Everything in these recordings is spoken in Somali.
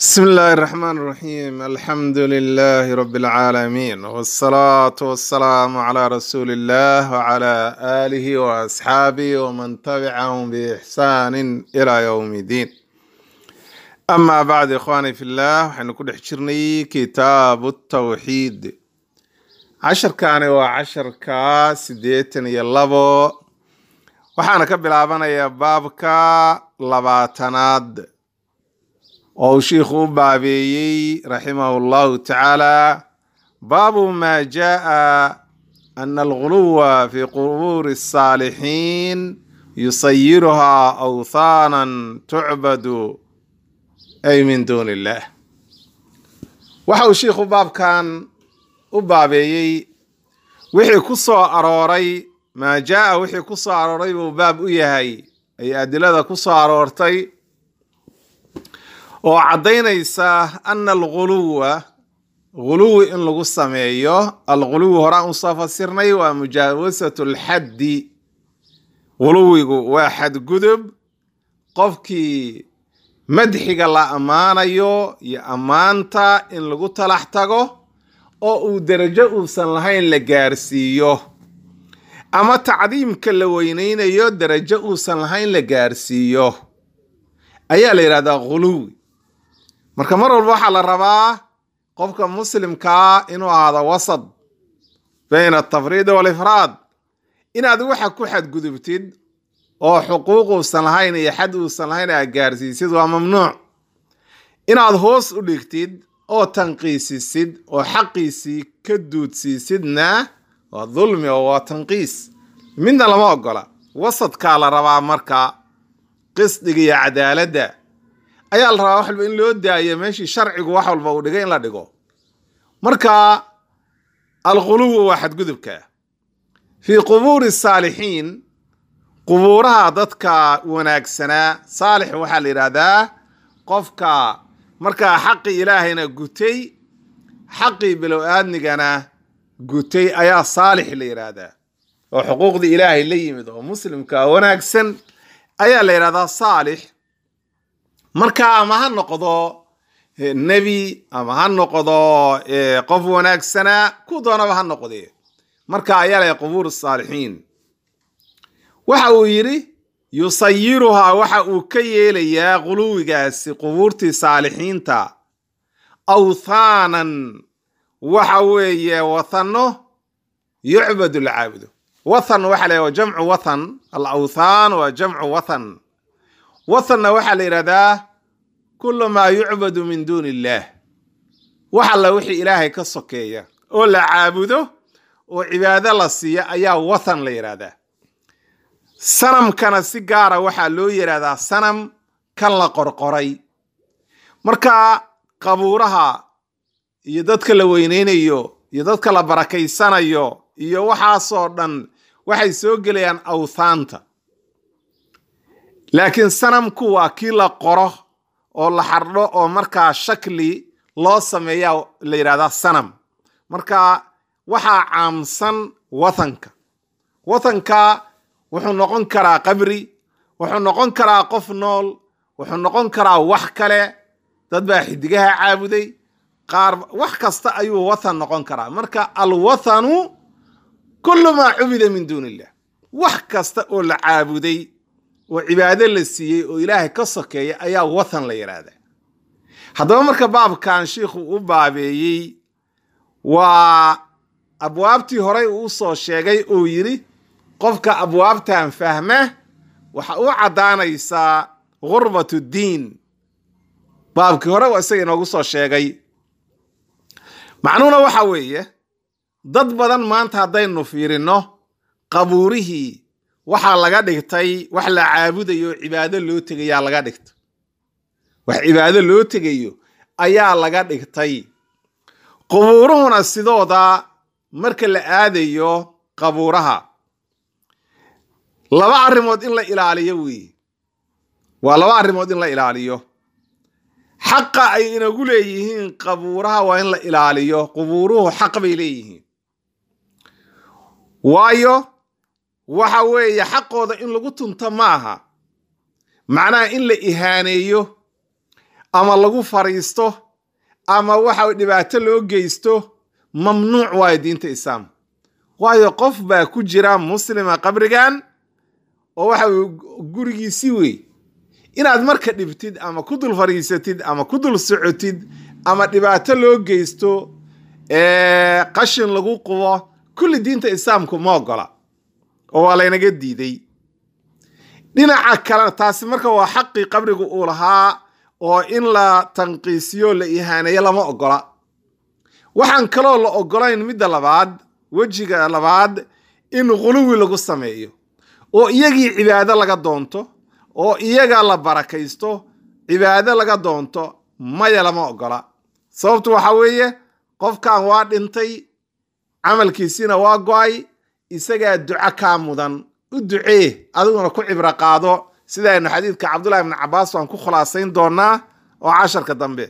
بسم الله الرحمن الرحيم الحمد لله رب العالمين والصلاة والسلام على رسول الله وعلى آله وأصحابه ومن تبعهم بإحسان إلى يوم الدين أما بعد إخواني في الله حنكون حشرني كتاب التوحيد عشر كان وعشر كا سديتن يلبو وحانا كبلابنا يا بابك لباتناد oo uu shiikhu u baabeeyey raximahu llahu tacaala baabu maa jaa ana alguluwa fi qubuuri الsaalixiin yusayiruhaa awthaanan tucbadu ay min duuni illah waxa uu shiikhu baabkan u baabeeyey wixii ku soo arooray maa jaa wixii ku soo arooray buu baab u yahay ay adilada ku soo aroortay oo caddaynaysa ana alguluwa guluwi in lagu sameeyo alguluwi horaan usoo fasirnay waa mujaawasatu alxaddi guluwigu waa xadgudub qofkii madxiga la ammaanayo iyo ammaanta in lagu talax tago oo uu derajo uusan lahayn la gaarsiiyo ama tacdiimka la weyneynayo derajo uusan lahayn la gaarsiiyo ayaa la yidhahdaa guluwi marka mar walba waxaa la rabaa qofka muslimkaa inuu ahaado wasad bayna atafriid walifraad inaad waxa ku xadgudubtid oo xuquuq uusan lahayn iyo xad uusan lahayn aad gaarsiisid waa mamnuuc inaad hoos u dhigtid oo tanqiisisid oo xaqiisii ka duudsiisidna waa dulmi oo waa tanqiis midna lama ogola wasadkaa la rabaa marka qisdiga iyo cadaaladda ayaa la rabaa wax walba in loo daayo meeshii sharcigu wax walba uu dhigay in la dhigo marka alquluwu waa xadgudubka fii qubuuri saalixiin qubuuraha dadka wanaagsanaa saalix waxaa la yidhaahdaa qofka markaa xaqii ilaahayna gutay xaqii bilow aadmigana gutay ayaa saalix la yidhaahdaa oo xuquuqdii ilaahay la yimid oo muslimka wanaagsan ayaa la yidhahdaa saalix marka ama ha noqdo nebi ama ha noqdo qof wanaagsanaa ku doonaba ha noqdee marka ayaa lay qubuur saalixiin waxa uu yidhi yusayiruhaa waxa uu ka yeelayaa quluwigaasi qubuurtii saalixiinta awthaanan waxa weeye wathano yucbadu lcaabudo wathan waxa la jamcu wathan alawthaan waa jamcu wathan wathanna waxaa la yidhahdaa kulu maa yucbadu min duuni illaah wax alla wixii ilaahay ka sokeeya oo la caabudo oo cibaado la siiya ayaa wathan la yidhahdaa sanamkana si gaara waxaa loo yidhahdaa sanam kan la qorqoray marka qabuuraha iyo dadka la weyneynayo iyo dadka la barakaysanayo iyo waxaasoo dhan waxay soo gelayaan awthaanta laakiin sanamku waa kii la qoro oo la xardho oo markaa shakli loo sameeyaa la yidhahdaa sanam marka waxaa caamsan wathanka wathanka wuxuu noqon karaa qabri wuxuu noqon karaa qof nool wuxuu noqon karaa wax kale dad baa xidigaha caabuday qaar wax kasta ayuu wathan noqon karaa marka alwathanu kullu maa cubida min duuni illah wax kasta oo la caabuday oo cibaado la siiyey oo ilaahay ka sokeeya ayaa wathan la yidhaahdaa haddaba marka baabkan shiikhu u baabeeyey waa abwaabtii horey uu usoo sheegay uu yidhi qofka abwaabtan fahma waxa u caddaanaysaa gurbat ddiin baabkii hore waa isaga inoogu soo sheegay macnuhuna waxa weeye dad badan maanta haddaynu fiirinno qabuurihii waxaa laga dhigtay wax la caabudayo oo cibaado loo tegayaa laga dhigtay wax cibaado loo tegayo ayaa laga dhigtay qubuuruhuna sidooda marka la aadayo qabuuraha laba arrimood in la ilaaliyo weeye waa laba arrimood in la ilaaliyo xaqa ay inagu leeyihiin qabuuraha waa in la ilaaliyo qubuuruhu xaq bay leeyihiin waayo waxa weeye xaqooda in lagu tunto ma aha macnaha in la ihaaneeyo ama lagu fariisto ama waxa dhibaato loo geysto mamnuuc waayo diinta islaam waayo qof baa ku jira muslima qabrigan oo waxa gurigiisi wey inaad marka dhibtid ama ku dul fariisatid ama ku dul socotid ama dhibaato loo geysto qashin lagu qubo kulli diinta islaamku ma ogola oo waa laynaga diiday dhinaca kale taasi marka waa xaqii qabrigu uu lahaa oo in la tanqiisiyo la ihaaneeyo lama ogola waxaan kaloo la ogolayn midda labaad wejiga labaad in quluwi lagu sameeyo oo iyagii cibaado laga doonto oo iyaga la barakaysto cibaado laga doonto maya lama ogola sababtu waxa weeye qofkan waa dhintay camalkiisiina waa go-ay isagaa duco kaa mudan u ducee adiguna ku cibro qaado sidaaynu xadiidka cabdullahi ibni cabaas waan ku khulaasayn doonaa oo casharka dambe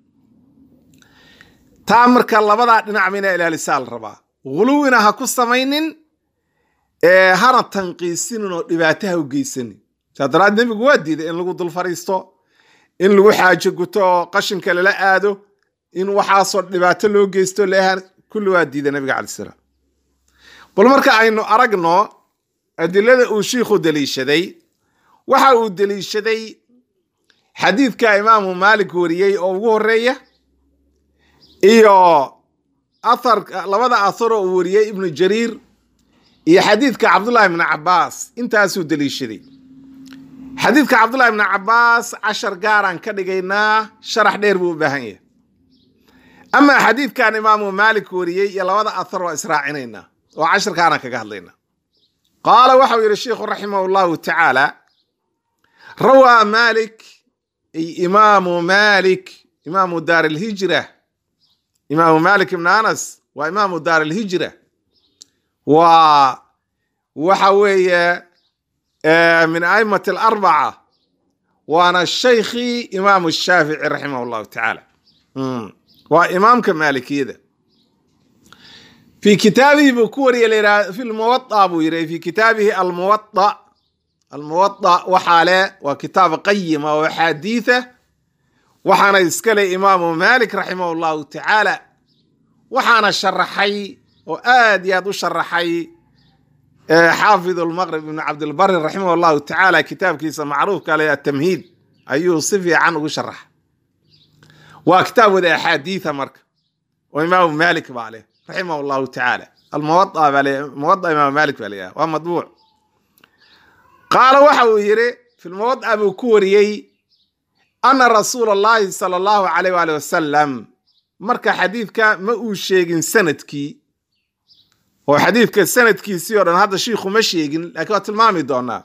taa marka labadaa dhinacba inaa ilaalisaa la rabaa huluwina ha ku samaynin hana tanqiisinin oo dhibaato ha u geysanin saa daraad nebigu waa diiday in lagu dul fariisto in lagu xaajo guto oo qashinka lala aado in waxaasoo dhibaato loo geysto leehan kulli waa diiday nabiga calai salaam bal marka aynu aragno adilada uu shiikhu deliishaday waxa uu deliishaday xadiidka imaamu maalik wariyey oo ugu horeeya iyo athar labada atharo uu wariyey ibnu jariir iyo xadiidka cabdullahi ibni cabaas intaasuu deliishaday xadiidka cabdullahi ibni cabaas cashar gaaraan ka dhigaynaa sharax dheer buu u baahan yahay amaa xadiidkan imaamu maalik wariyey iyo labada athar waa israacinaynaa oo casharkaanaan kaga hadlaynaa qaala waxau yidhi sheikhu raximah llahu tacaala rawaa malik ay imaamu malik imaamu daar alhijra imaamu malik ibn anas waa imaamu daar alhijra waa waxa weeye min aimati alarbaca waana shaykhii imaamu shaafici raximah llahu tacaala waa imaamka maalikiyada fi kitaabihi buu ku wariye layidhaha fi lmuwaa buu yidhi fi kitaabihi almuwaa almuwaa waxaa le waa kitaab qayima oo axaadiitha waxaana iskale imaamu malik raximah llahu tacaala waxaana sharaxay oo aad iyo aad u sharaxay xaafid lmaqrib ibn cabdilbari raximah llahu tacaala kitaabkiisa macruufka le atamhiid ayuu si fiican ugu sharaxa waa kitaab wada axaadiitha marka oo imaamu malik baa leh raximah llahu tacaala almuwaa baa le muwaa imaam malik baa leeyaha waa madbuuc qaala waxa uu yidhi fi lmuwaa buu ku wariyey ana rasuula allahi sala allahu alayh waali wasalam marka xadiidka ma uu sheegin sanadkii oo xadiidka sanadkiisii oo dhan hadda shiikhu ma sheegin lakiin waa tilmaami doonaa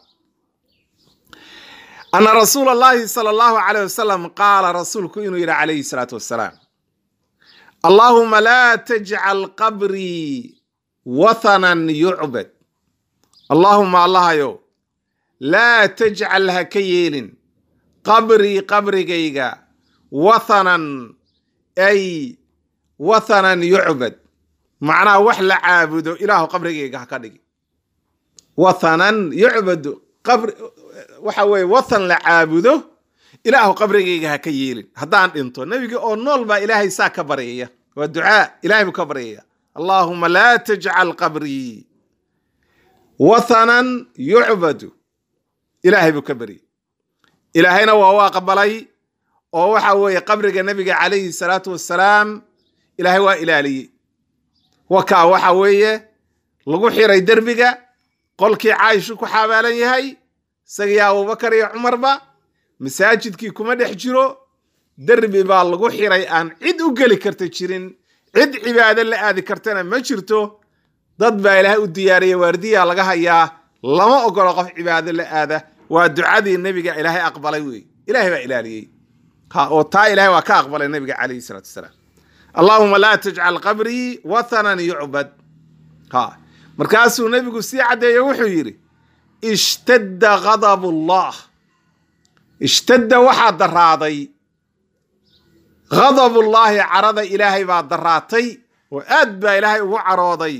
ana rasuula allahi sala allahu alayh wasalam qaala rasuulku inuu yidhi calayhi salaatu wassalaam allaahuma laa tajcal qabrii wathanan yucbad allaahuma allahayow laa tajcal ha ka yeelin qabrii qabrigayga wathanan ay wathanan yucbad macnaha wax la caabudo ilaahu qabrigayga ha ka dhigi wathanan yucbadu qabri waxa weeye wathan la caabudo ilaahu qabrigayga ha ka yeelin haddaan dhinto nebiga oo nool baa ilaahay saa ka baryaya waa ducaa ilahay buu ka baryaya allaahuma laa tajcal qabrii wathanan yucbadu ilaahay buu ka baryay ilaahayna waa u aqbalay oo waxa weeye qabriga nebiga calayhi salaatu wassalaam ilaahay waa ilaaliyey wakaa waxa weeye lagu xiray derbiga qolkii caaishu ku xabaalan yahay isagiyo abubakar iyo cumarba masaajidkii kuma dhex jiro derbi baa lagu xiray aan cid u geli karta jirin cid cibaado la aadi kartana ma jirto dad baa ilaahay u diyaariyey waardiyaa laga hayaa lama ogolo qof cibaado la aada waa ducadii nebiga ilaahay aqbalay wey ilahay baa ilaaliyey ha oo taa ilahay waa ka aqbalay nebiga calayhi salaatu wasalaam allaahuma laa tajcal qabrii wathanan yucbad ha markaasuu nebigu sii caddeeyo wuxuu yidhi ishtadda ghadab ullah ishtadda waxaa daraaday ghadabullaahi carada ilaahay baa daraatay oo aad baa ilaahay ugu carooday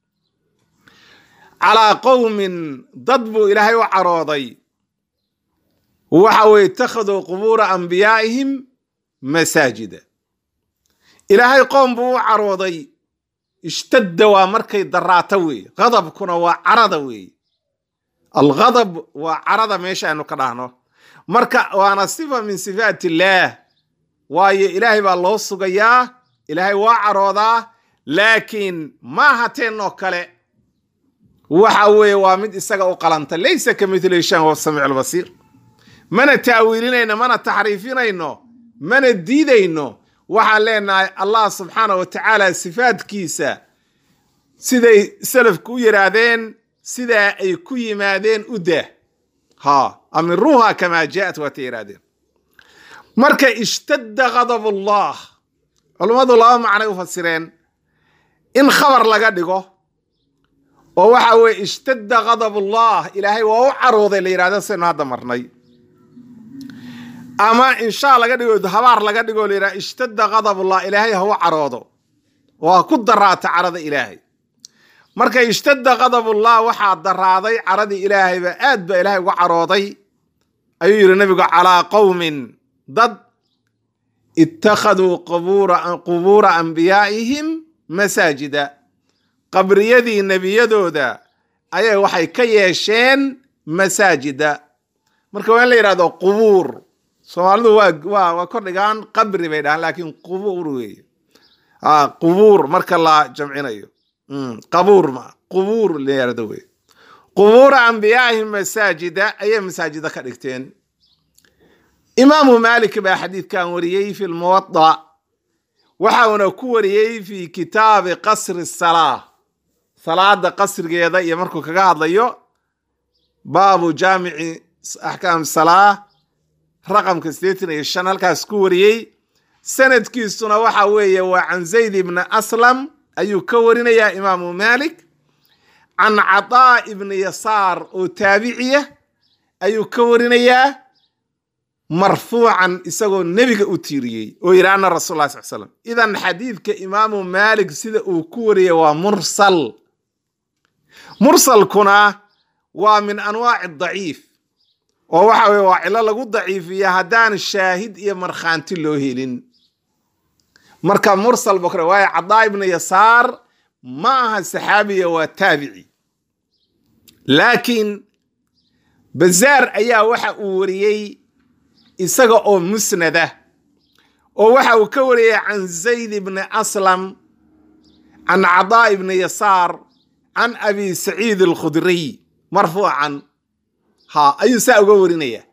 calaa qowmin dad buu ilaahay u carooday waxa weye ittakhaduu qubuura anbiyaa'ihim masaajida ilaahay qoom buu u carooday ishtadda waa markay daraato weeye qadabkuna waa carada weeye alghadab waa carada meesha aynu ka dhahno marka waana sifa min sifaat illaah waayo ilaahay baa loo sugayaa ilaahay waa caroodaa laakiin maaha teennoo kale waxa weeye waa mid isaga u qalanta laysa ka mithli shan wa samiic albasiir mana taawiilinayno mana taxriifinayno mana diidayno waxaan leenahay allah subxaana wa tacaala sifaadkiisa siday salafku u yidhaahdeen sidaa ay ku yimaadeen u dah ha amiruuha kamaa jaat waatay yidhahdeen marka ishtadda ghadab ullah culummadu laba macnay u fasireen in khabar laga dhigo oo waxa weye ishtadda ghadab ullah ilaahay waa u carooday la yidhahdo saynu hadda marnay ama inshaa laga dhigo habaar laga dhigo la yidhahdo ishtadda ghadabullah ilaahay ha u caroodo oo ha ku daraata carada ilaahay marka ishtadda ghadabullah waxaa daraaday caradii ilaahayba aad ba ilaahay uga carooday ayuu yidhi nabigu calaa qowmin dad ittakhaduu qubuura anbiyaa'ihim masaajida qabriyadii nebiyadooda ayay waxay ka yeesheen masaajida marka waa in la yidhahdo qubuur soomaalidu waa waa waa kordhigaan qabri bay dhahaan laakiin qubuur weeye qubuur marka la jamcinayo qabuur ma qubuur la yidhahdo weye qubuura anbiyaa'ihim masaajida ayay masaajida ka dhigteen imaamu maalik baa xadiidkan wariyey fi lmuwada waxauna ku wariyey fi kitaabi qasri salaa salaada qasrigeeda iyo markuu kaga hadlayo baabu jaamici axkaam salaa raqamka sideetan iyo shan halkaas ku wariyey sanadkiisuna waxa weeye waa can zayd ibni aslam ayuu ka warinayaa imaamu maalik can cataa ibni yasaar oo taabiciya ayuu ka warinayaa marfuucan isagoo nebiga u tiiriyey oo yidhi ana rasul lah sal slam idan xadiidka imaamu maalik sida uu ku wariyay waa mursal mursalkuna waa min anwaaci daciif oo waxa weye waa cilo lagu daciifiya haddaan shaahid iyo markhaanti loo helin marka mursal bokre waayo cadaa ibna yasaar ma aha saxaabiya waa taabici laakiin bazaar ayaa waxa uu wariyey isaga oo musnada oo waxa uu ka wariyey can zayd ibni aslam can cadaa ibni yasaar can abi saciid alkhudriy marfuucan ha ayuu saa uga warinaya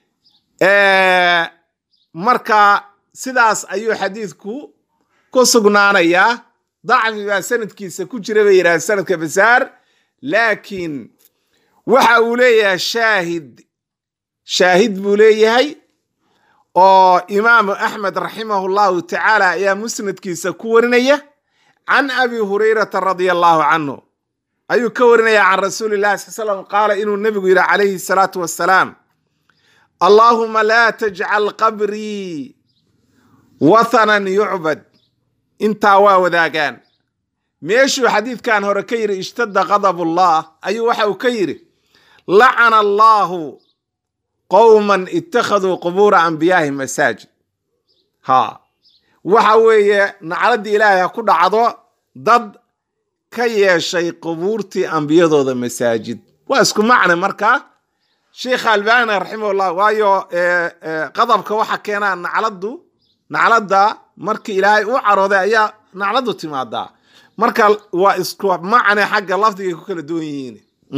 marka sidaas ayuu xadiidku ku sugnaanayaa dacfi baa sanadkiisa ku jira bay yidhaha sanadka basaar laakiin waxa uu leeyahay shaahid shaahid buu leeyahay oo imaamu axmed raximahu llahu tacaala ayaa musnadkiisa ku warinaya can abi hurayrata radia allahu canhu ayuu ka warinaya can rasuuli llahi sal slam qaala inuu nebigu yidhi calayhi salaatu wassalaam allaahuma laa tajcal qabrii wathanan yucbad intaa waa wadaagaan meeshuu xadiidkan hore ka yidhi ishtadda qadabullah ayuu waxa uu ka yidhi lacana allaahu qowman ittakhaduu qubuura anbiyaahim masaajid ha waxa weeye nacladdii ilaahay ha ku dhacdo dad ka yeeshay qubuurtii ambiyadooda masaajid waa isku macne marka sheikha albani raximahullah waayo qadabka waxa keenaa nacladdu nacladda markii ilaahay u carooday ayaa nacladdu timaadaa marka waa isku macne xagga lafdigay ku kala duwan yihiin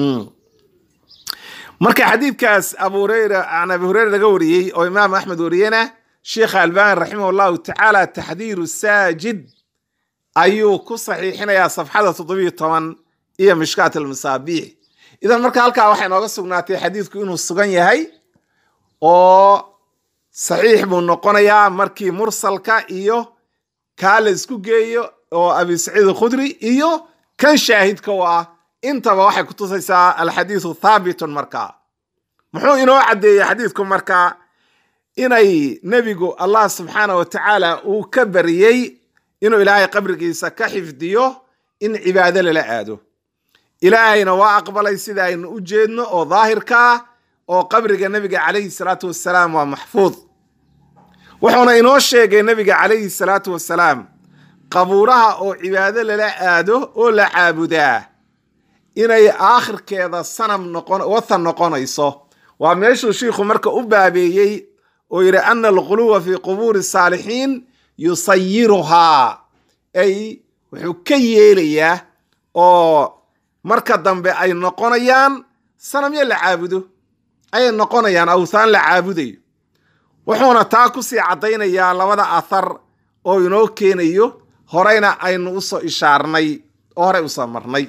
marka xadiidkaas abu hureyra can abi hureyra laga wariyey oo imaam axmed wariyena sheikha albani raximah llahu tacaala taxdiiru saajid ayuu ku saxiixinayaa safxada toddobiyo toban iyo mishkaat almasaabiix idan marka halkaa waxay nooga sugnaatay xadiidku inuu sugan yahay oo saxiix buu noqonayaa markii mursalka iyo kaa la isku geeyo oo abi saciid alkhudri iyo kan shaahidka u ah intaba waxay kutusaysaa alxadiidu thaabitun markaa muxuu inoo caddeeyey xadiidku markaa inay nebigu allah subxaana wa tacaala uu ka bariyey inuu ilaahay qabrigiisa ka xifdiyo in cibaado lala aado ilaahayna waa aqbalay sida aynu u jeedno oo daahirkaa oo qabriga nebiga calayhi salaatu wassalaam waa maxfuud wuxuuna inoo sheegay nebiga calayhi salaatu wasalaam qabuuraha oo cibaado lala aado oo la caabudaa inay aakhirkeeda sanam noqon wathan noqonayso waa meeshuu shiikhu marka u baabeeyey oo yidhi ana alquluwa fii qubuuri saalixiin yusayiruhaa ay wuxuu ka yeelayaa oo marka dambe ay noqonayaan sanamyo la caabudo ayay noqonayaan awthaan la caabudayo wuxuuna taa kusii caddaynayaa labada athar oo inoo keenayo horeyna aynu usoo ishaarnay oo horey usoo marnay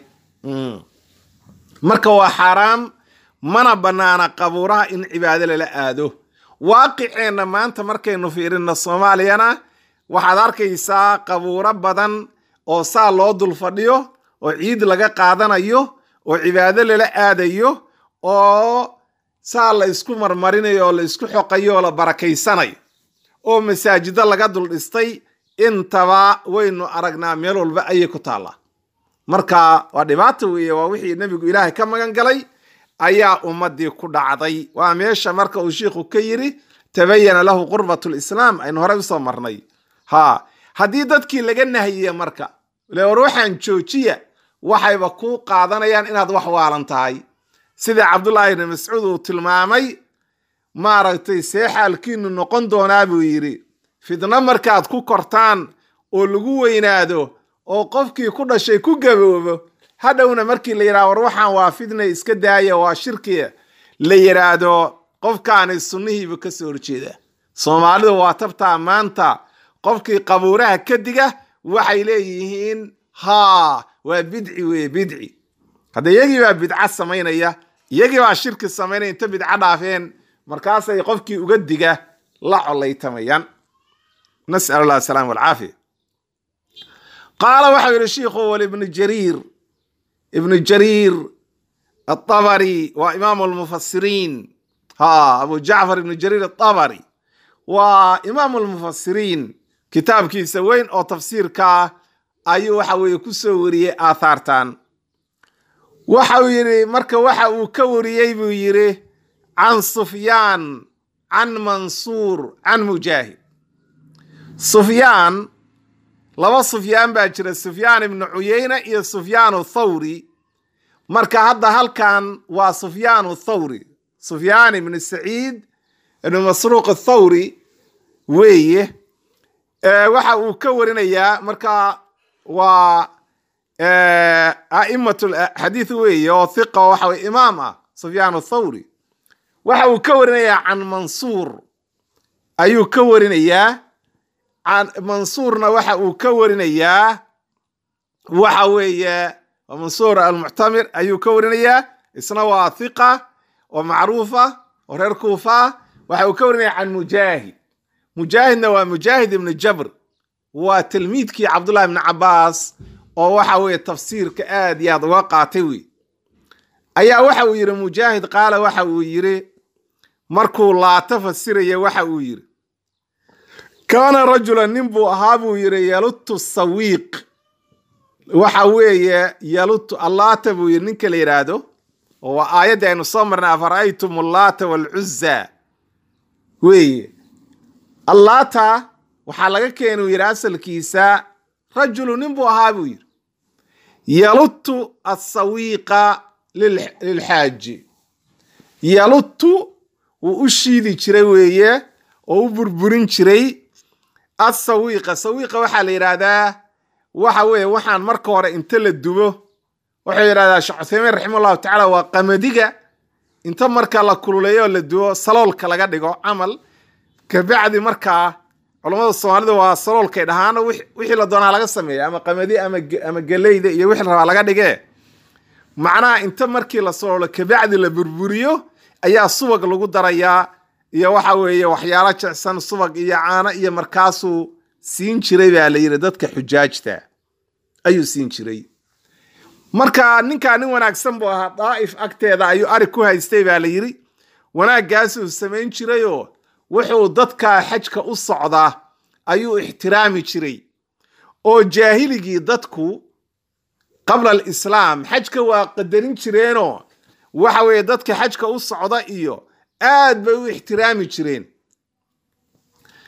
marka waa xaaraam mana bannaana qabuuraha in cibaado lala aado waaqiceenna maanta markaynu fiirinno soomaaliyana waxaad arkaysaa qabuuro badan oo saa loo dul fadhiyo oo ciid laga qaadanayo oo cibaado lala aadayo oo saa la isku marmarinayo oo la isku xoqayo oo la barakaysanayo oo masaajido laga dul dhistay intaba waynu aragnaa meel walba ayay ku taallaa marka waa dhibaato weeye waa wixii nebigu ilaahay ka magan galay ayaa ummadii ku dhacday waa meesha marka uu shiikhu ka yidhi tabayana lahu qurbat lislaam aynu horey usoo marnay ha haddii dadkii laga nahiye marka le war waxaan joojiya waxayba ku qaadanayaan inaad wax waalan tahay sida cabdullaahi ibni mascuud uu tilmaamay maaragtay see xaalkiinu noqon doonaa buu yidhi fidno markaad ku kortaan oo lagu weynaado oo qofkii ku dhashay ku gaboobo hadhowna markii la yidhahdo war waxaan waa fidna iska daaya waa shirki la yidhaahdo qofkaani sunnihiiba ka soo horjeeda soomaalidu waa tabtaa maanta qofkii qabuuraha ka diga waxay leeyihiin haa waa bidci weye bidci hadda iyagii baa bidca samaynaya iyagii baa shirki samaynaya inta bidco dhaafeen markaasay qofkii uga diga la colaytamayaan nas'al allah asalaam walcaafiya qaala waxau yidhi shiikhu walibnu jariir ibnu jariir atabari waa imaamu lmufasiriin ha abu jacfar ibnu jariir atabari waa imaamu lmufasiriin kitaabkiisa weyn oo tafsiirkaa ayuu waxa weeye ku soo wariyey aathaartan waxa uu yidhi marka waxa uu ka wariyey buu yidhi can sufyaan can mansuur can mujaahid sufyaan laba sufyaan baa jira sufyaan ibnu cuyeyne iyo sufyaanu thawri marka hadda halkan waa sufyaanu thawri sufyaan ibnu saciid ibnu masruuq athawri weeye waxa uu ka warinayaa marka waa a'imat xadiid weeye oo hiqa oo waxa weye imaam ah sufyaan athawri waxa uu ka warinayaa can mansuur ayuu ka warinayaa mansuurna waxa uu ka warinayaa waxa weeye mansuur almuctamir ayuu ka warinayaa isna waa hiqa oo macruufa oo reer kuufa waxa uu ka warinaya can mujaahid mujaahidna waa mujaahid ibnu jabr waa tilmiidkii cabdullahi ibni cabaas oo waxa weeye tafsiirka aad iyo aad uga qaatay wey ayaa waxa uu yidhi mujaahid qaala waxa uu yidhi markuu laata fasiraya waxa uu yidhi kaana rajulan nin buu ahaa buu yidhi yalutu sawiiq waxa weeye yalutu allaata buu yidhi ninka la yidhaahdo oo waa aayaddii aynu soo marnay afara'aytum allaata waalcuzza weeye allaata waxaa laga keena uu yidhi asalkiisa rajulu nin buu ahaa buu yidhi yalutu asawiiqa lilxaaji yalutu wuu u shiidi jiray weeye oo u burburin jiray asawiiqa sawiiqa waxaa la yidhaahdaa waxa weeye waxaan marka hore inta la dubo wuxuu yidhahdaa sheekh cuthaymiin raxima allahu tacaala waa qamadiga inta marka la kululeeyo oo la dubo saloolka laga dhigo camal kabacdi markaa culammada soomaalida waa saloolkay dhahaano wixii la doonaa laga sameeya ama qamadi ama geleyda iyo wixii rabaa laga dhige macnaha inta markii la saloolo kabacdi la burburiyo ayaa subag lagu darayaa iyo waxa weeye waxyaalo jecsan subag iyo caano iyo markaasuu siin jiray baa la yidhi dadka xujaajta ayuu siin jiray marka ninkaa nin wanaagsan buu ahaa daa'if agteeda ayuu arig ku haystay baa la yidhi wanaaggaasuu samayn jirayoo wuxuu dadka xajka u socdaa ayuu ixtiraami jiray oo jaahiligii dadku qabla alislaam xajka waa qadarin jireenoo waxa weeye dadka xajka u socda iyo aad bay u ixtiraami jireen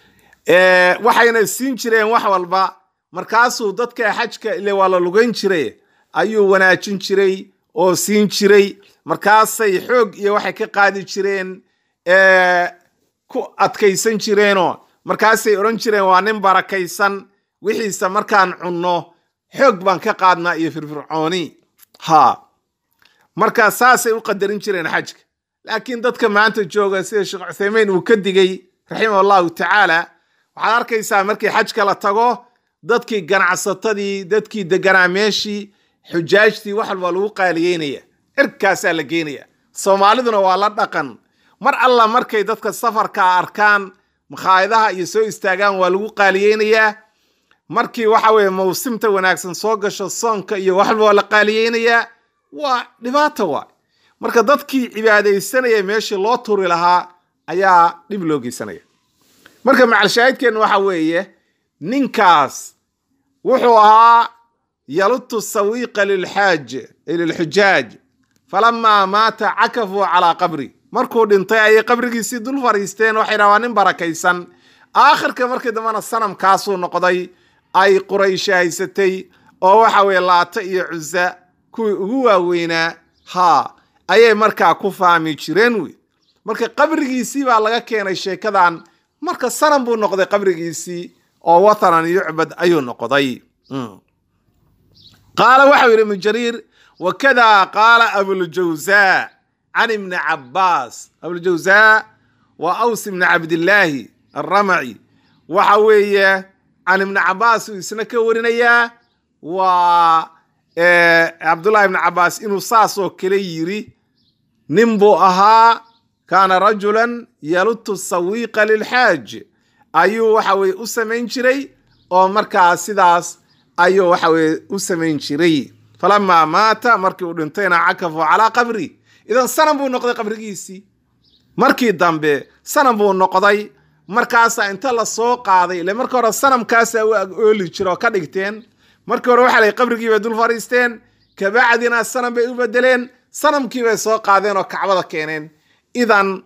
waxayna siin jireen wax walba markaasuu dadka xajka ile waa la lugayn jiray ayuu wanaajin jiray oo siin jiray markaasay xoog iyo waxay ka qaadi jireen ku adkaysan jireenoo markaasay odhan jireen waa nin barakaysan wixiisa markaan cunno xoog baan ka qaadnaa iyo firfircooni ha marka saasay u qadarin jireen xajka laakiin dadka maanta jooga sida sheekh cuthaymeyn uu ka digay raximah allahu tacaala waxaad arkaysaa markii xajka la tago dadkii ganacsatadii dadkii deganaa meeshii xujaajtii wax walba lagu qaaliyeynaya cirkaasaa la geynaya soomaaliduna waa la dhaqan mar alla markay dadka safarka arkaan makhaayadaha iyo soo istaagaan waa lagu qaaliyeynayaa markii waxa weye mawsimta wanaagsan soo gasho soonka iyo wax walba waa la qaaliyeynayaa waa dhibaato waay marka dadkii cibaadaysanaya meeshii loo turi lahaa ayaa dhib loo geysanaya marka macalshaahidkeen waxa weeye ninkaas wuxuu ahaa yalutu sawiiqa lilxaaj lilxujaaj falamaa maata cakafuu calaa qabri markuu dhintay ayay qabrigiisii dul fariisteen waxay dhaha waa nin barakaysan aakhirka markii dambena sanamkaasuu noqday ay qurayshi haysatay oo waxa weye laata iyo cusa kuwii ugu waaweynaa haa ayay markaa ku faami jireen wey marka qabrigiisii baa laga keenay sheekadan marka sanam buu noqday qabrigiisii oo wathanan yucbad ayuu noqday qaala waxau yidhi ibnu jariir wakada qaala abuljawza can ibni cabaas abuljawza waa aws ibni cabdillaahi alramaci waxa weeye can ibni cabaas uu isna ka warinayaa waa cabdullahi ibni cabaas inuu saasoo kale yiri nin buu ahaa kaana rajulan yalutu sawiiqa lilxaaj ayuu waxa weye u samayn jiray oo markaa sidaas ayuu waxa weye u samayn jiray falamaa maata markii uu dhintayna cakafu calaa qabri idan sanam buu noqday qabrigiisii markii dambe sanam buu noqday markaasaa inta la soo qaaday ile marka hore sanamkaasaa u ag ooli jira oo ka dhigteen markii hore waxa la qabrigii bay dul fariisteen kabacdina sanam bay u bedeleen sanamkii bay soo qaadeen oo kacbada keeneen idan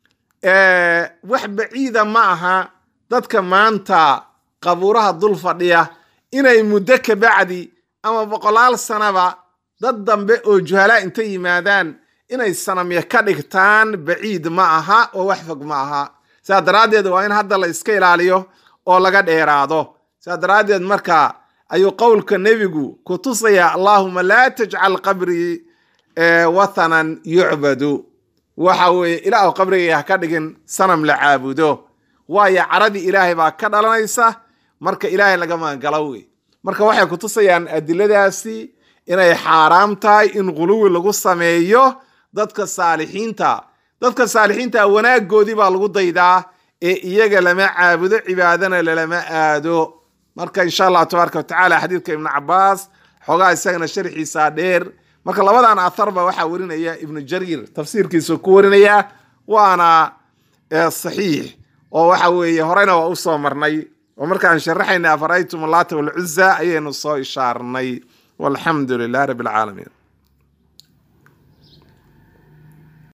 wax baciida ma aha dadka maanta qabuuraha dul fadhiya inay muddo kabacdi ama boqolaal sanaba dad dambe oo juhalaa inta yimaadaan inay sanamya ka dhigtaan baciid ma aha oo wax fog ma aha sidaa daraaddeed waa in hadda la iska ilaaliyo oo laga dheeraado sidaa daraaddeed marka ayuu qowlka nebigu ku tusaya allaahuma laa tajcal qabrii wathanan yucbadu waxa weeye ilaah qabrigayga ha ka dhigin sanam la caabudo waayo caradii ilaahay baa ka dhalanaysa marka ilaahay laga magangalo wey marka waxay ku tusayaan adiladaasi inay xaaraam tahay in quluwi lagu sameeyo dadka saalixiinta dadka saalixiinta wanaagoodii baa lagu daydaa ee iyaga lama caabudo cibaadana lalama aado marka insha allah tabaaraka watacaala xadiidka ibnu cabaas xoogaa isagana sharxiisa dheer marka labadan atharba waxaa warinaya ibnu jariir tafsiirkiisa ku warinaya waana saxiix oo waxa weeye horeyna waa usoo marnay oo markaan sharaxayna afaraytum allaata walcuza ayaynu soo ishaarnay walxamdu lilah rabbi alcaalamiin